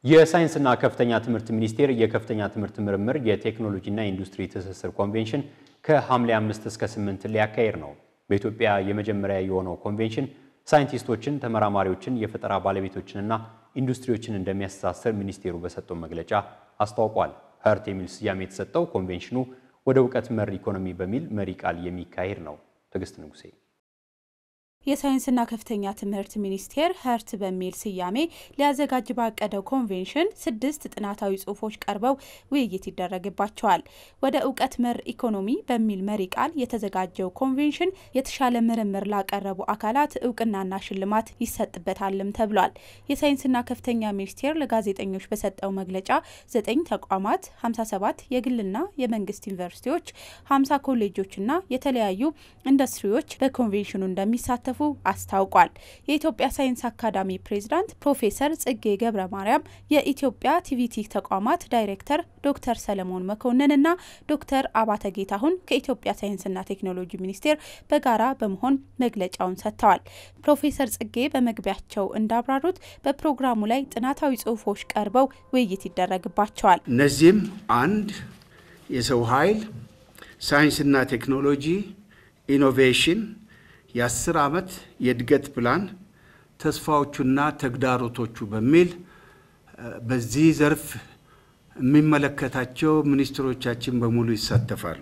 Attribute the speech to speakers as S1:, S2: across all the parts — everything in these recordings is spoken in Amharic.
S1: የሳይንስና ከፍተኛ ትምህርት ሚኒስቴር የከፍተኛ ትምህርት ምርምር የቴክኖሎጂና ኢንዱስትሪ ትስስር ኮንቬንሽን ከሐምሌ 5 እስከ 8 ሊያካሄድ ነው። በኢትዮጵያ የመጀመሪያ የሆነው ኮንቬንሽን ሳይንቲስቶችን፣ ተመራማሪዎችን፣ የፈጠራ ባለቤቶችንና ኢንዱስትሪዎችን እንደሚያስተሳስር ሚኒስቴሩ በሰጠው መግለጫ አስታውቋል። ሀርት የሚል ስያሜ የተሰጠው ኮንቬንሽኑ ወደ እውቀት መር ኢኮኖሚ በሚል መሪ ቃል የሚካሄድ ነው። ትዕግስት ንጉሴ
S2: የሳይንስና ከፍተኛ ትምህርት ሚኒስቴር ሀርት በሚል ስያሜ ሊያዘጋጅ ባቀደው ኮንቬንሽን ስድስት ጥናታዊ ጽሑፎች ቀርበው ውይይት ይደረግባቸዋል። ወደ እውቀት መር ኢኮኖሚ በሚል መሪ ቃል የተዘጋጀው ኮንቬንሽን የተሻለ ምርምር ላቀረቡ አካላት እውቅናና ሽልማት ይሰጥበታልም ተብሏል። የሳይንስና ከፍተኛ ሚኒስቴር ለጋዜጠኞች በሰጠው መግለጫ ዘጠኝ ተቋማት፣ 57 የግልና የመንግስት ዩኒቨርሲቲዎች፣ 50 ኮሌጆችና የተለያዩ ኢንዱስትሪዎች በኮንቬንሽኑ እንደሚሳተፉ አስታውቋል። የኢትዮጵያ ሳይንስ አካዳሚ ፕሬዝዳንት ፕሮፌሰር ጽጌ ገብረ ማርያም፣ የኢትዮጵያ ቲቪቲ ተቋማት ዳይሬክተር ዶክተር ሰለሞን መኮንን እና ዶክተር አባተ ጌታሁን ከኢትዮጵያ ሳይንስና ቴክኖሎጂ ሚኒስቴር በጋራ በመሆን መግለጫውን ሰጥተዋል። ፕሮፌሰር ጽጌ በመግቢያቸው እንዳብራሩት በፕሮግራሙ ላይ ጥናታዊ ጽሑፎች ቀርበው ውይይት ይደረግባቸዋል።
S3: እነዚህም አንድ የሰው ኃይል ሳይንስና ቴክኖሎጂ ኢኖቬሽን የአስር ዓመት የእድገት ፕላን ተስፋዎቹና ተግዳሮቶቹ በሚል በዚህ ዘርፍ የሚመለከታቸው ሚኒስትሮቻችን በሙሉ ይሳተፋሉ።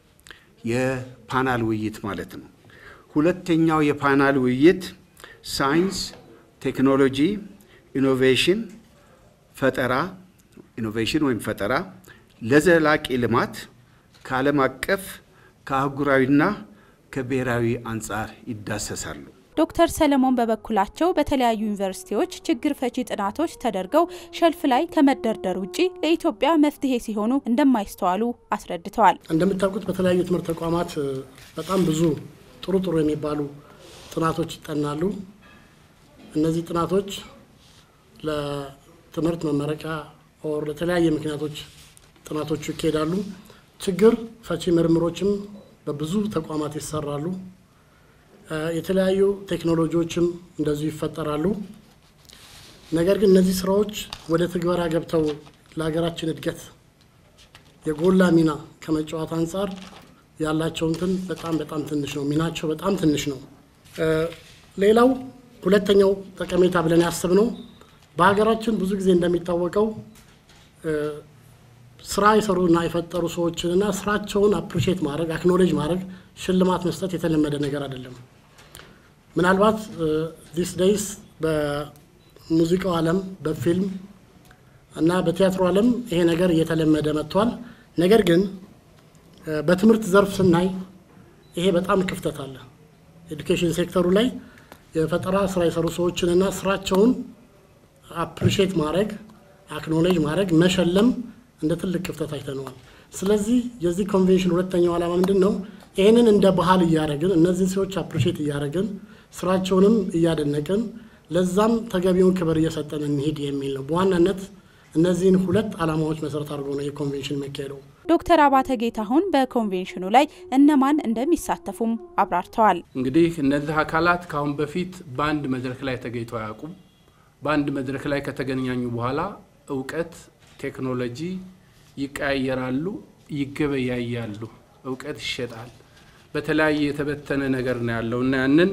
S3: የፓናል ውይይት ማለት ነው። ሁለተኛው የፓናል ውይይት ሳይንስ፣ ቴክኖሎጂ፣ ኢኖቬሽን ፈጠራ ኢኖቬሽን ወይም ፈጠራ ለዘላቂ ልማት ከዓለም አቀፍ ከአህጉራዊና ከብሔራዊ አንጻር ይዳሰሳሉ።
S2: ዶክተር ሰለሞን በበኩላቸው በተለያዩ ዩኒቨርሲቲዎች ችግር ፈቺ ጥናቶች ተደርገው ሸልፍ ላይ ከመደርደር ውጪ ለኢትዮጵያ መፍትሄ ሲሆኑ እንደማይስተዋሉ አስረድተዋል።
S4: እንደምታውቁት በተለያዩ ትምህርት ተቋማት በጣም ብዙ ጥሩ ጥሩ የሚባሉ ጥናቶች ይጠናሉ። እነዚህ ጥናቶች ለትምህርት መመረቂያ ኦር ለተለያየ ምክንያቶች ጥናቶቹ ይካሄዳሉ። ችግር ፈቺ ምርምሮችም በብዙ ተቋማት ይሰራሉ። የተለያዩ ቴክኖሎጂዎችም እንደዚሁ ይፈጠራሉ። ነገር ግን እነዚህ ስራዎች ወደ ትግበራ ገብተው ለሀገራችን እድገት የጎላ ሚና ከመጫወት አንጻር ያላቸው እንትን በጣም በጣም ትንሽ ነው። ሚናቸው በጣም ትንሽ ነው። ሌላው ሁለተኛው ጠቀሜታ ብለን ያስብነው በሀገራችን ብዙ ጊዜ እንደሚታወቀው ስራ የሰሩና የፈጠሩ ሰዎችንና ስራቸውን አፕሪሼት ማድረግ አክኖሌጅ ማድረግ ሽልማት መስጠት የተለመደ ነገር አይደለም። ምናልባት ዲስ ዴይስ በሙዚቃው ዓለም በፊልም እና በቲያትሮ ዓለም ይሄ ነገር እየተለመደ መጥቷል። ነገር ግን በትምህርት ዘርፍ ስናይ ይሄ በጣም ክፍተት አለ። ኤዱኬሽን ሴክተሩ ላይ የፈጠራ ስራ የሰሩ ሰዎችንና ስራቸውን አፕሪሼት ማድረግ አክኖሌጅ ማድረግ መሸለም እንደ ትልቅ ክፍተት አይተነዋል። ስለዚህ የዚህ ኮንቬንሽን ሁለተኛው ዓላማ ምንድን ነው? ይህንን እንደ ባህል እያደረግን እነዚህን ሰዎች አፕሪሼት እያደረግን ስራቸውንም እያደነቅን ለዛም ተገቢውን ክብር እየሰጠን እንሄድ የሚል ነው። በዋናነት እነዚህን ሁለት ዓላማዎች መሰረት አድርጎ ነው የኮንቬንሽን የሚካሄደው።
S2: ዶክተር አባተ ጌታሁን በኮንቬንሽኑ ላይ እነማን እንደሚሳተፉም አብራርተዋል።
S5: እንግዲህ እነዚህ አካላት ከአሁን በፊት በአንድ መድረክ ላይ ተገኝተው አያውቁም። በአንድ መድረክ ላይ ከተገናኙ በኋላ እውቀት ቴክኖሎጂ ይቀያየራሉ፣ ይገበያያሉ፣ እውቀት ይሸጣል። በተለያየ የተበተነ ነገር ነው ያለው እና ያንን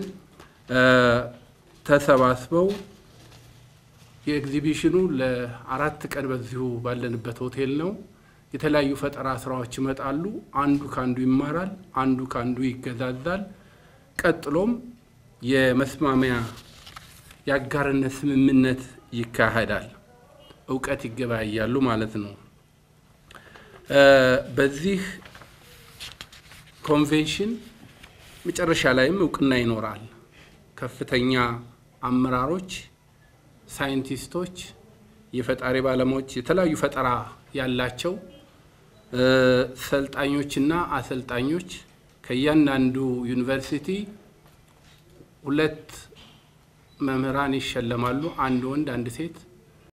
S5: ተሰባስበው የኤግዚቢሽኑ ለአራት ቀን በዚሁ ባለንበት ሆቴል ነው። የተለያዩ ፈጠራ ስራዎች ይመጣሉ። አንዱ ከአንዱ ይማራል፣ አንዱ ከአንዱ ይገዛዛል። ቀጥሎም የመስማሚያ የአጋርነት ስምምነት ይካሄዳል። እውቀት ይገበያያሉ ማለት ነው። በዚህ ኮንቬንሽን መጨረሻ ላይም እውቅና ይኖራል። ከፍተኛ አመራሮች፣ ሳይንቲስቶች፣ የፈጣሪ ባለሙያዎች፣ የተለያዩ ፈጠራ ያላቸው ሰልጣኞችና አሰልጣኞች ከእያንዳንዱ ዩኒቨርሲቲ ሁለት መምህራን ይሸለማሉ። አንድ ወንድ፣ አንድ ሴት